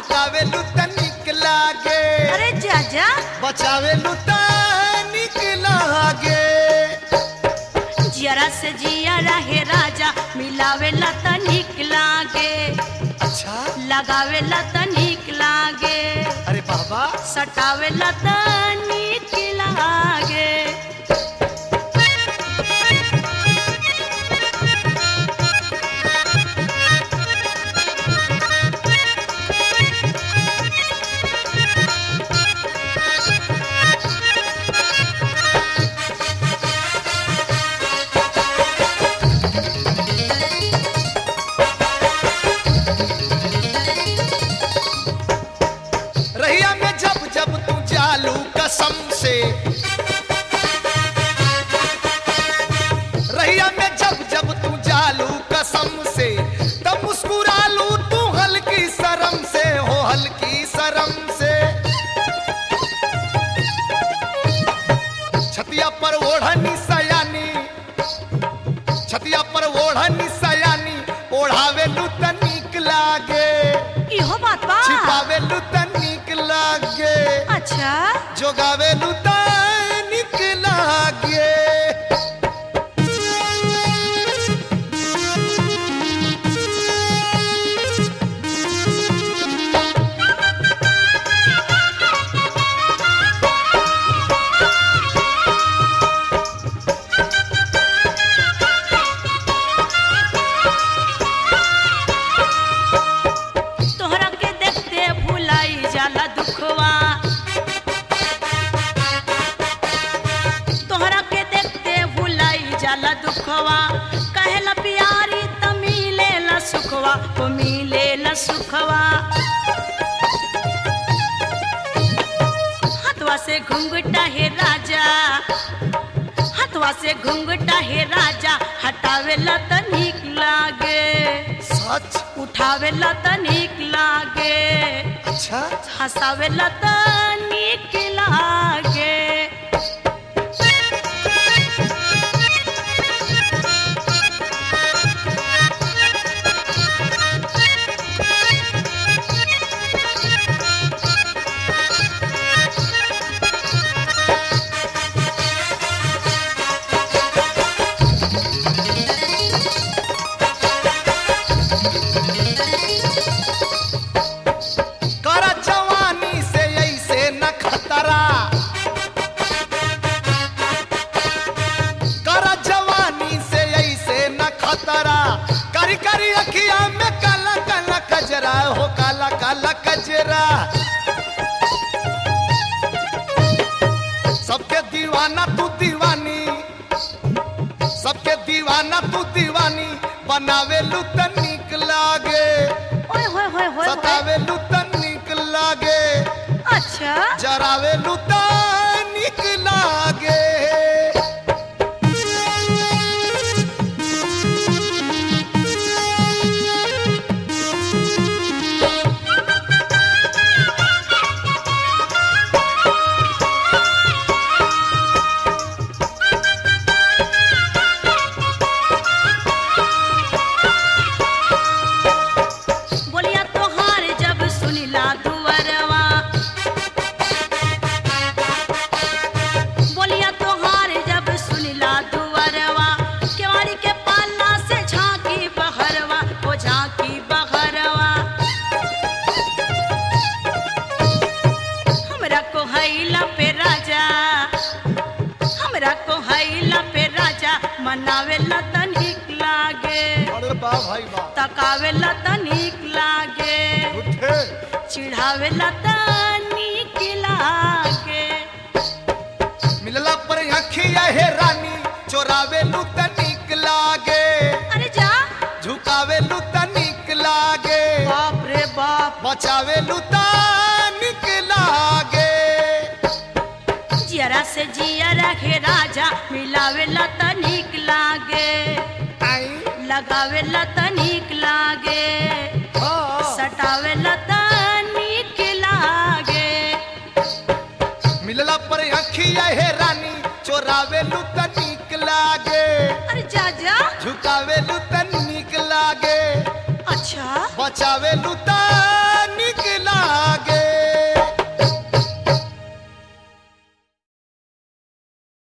झुकावेलू त निक लागे अरे जा जा बचावेलू त निक लागे जरा से जिया रहे राजा मिलावेला त निक लागे अच्छा लगावेला त निक लागे अरे बाबा सटावेला त निक लागे रहिया में जब जब तू चालू कसम से रहिया में जब जब तू चालू कसम से तब मुस्कुरालू तू हल्की शर्म से हो हल्की शर्म से छतिया पर ओढ़नी सयानी छतिया पर ओढ़नी सयानी ओढ़ावेलू त नीक लागे इहो बात बा छिपावेलू त नीक लागे अच्छा जोगावेलू त नीक लागे तोहरा के देखते भुलाई जाला दुखवा तोहरा के देखते भुलाई जाला दुखवा कहेला प्यारी त मिलेला सुखवा ओ मिलेला सुखवा हाथवा से घुंघटा हे राजा हाथवा से घुंघटा हे राजा हटावेला त नीक लागे सच उठावेला त नीक लागे अच्छा हंसावेला त नीक लागे कर जवानी से ऐसे न खतरा कर जवानी से ऐसे न खतरा करी करी अखिया में काला काला कजरा हो काला काला कजरा सबके दीवाना तू दीवानी सबके दीवाना तू दीवानी बनावेलू त नीक लागे ओए होए होए होए होए सतावेलू त नीक लागे अच्छा जरावेलू त नीक लागे बोलिया तोहार जब सुनिला दुवरवा बोलिया तोहार जब सुनिला दुवरवा केवाड़ी के पाला से झांकी बहरवा ओ झांकी बहरवा हमरा को हैला पे राजा हमरा को हैला पे राजा मनावेला त नीक लागे अरे बा भाई बा तकावेला त नीक लागे उठे चिढ़ावेला त नीक लागे मिलला पर अखिया हे रानी चोरावेलू त नीक लागे अरे जा झुकावेलू त नीक लागे बाप रे बाप बचावेलू त नीक लागे जरा से जिया रखे राजा मिलावेला त नीक लागे आई लगावेला त नीक लागे हाँ सटावेला त नीक लागे मिलला पर अखिया हे रानी चोरावेलू त नीक लागे अरे जा जा झुकावेलू त नीक लागे अच्छा बचावेलू त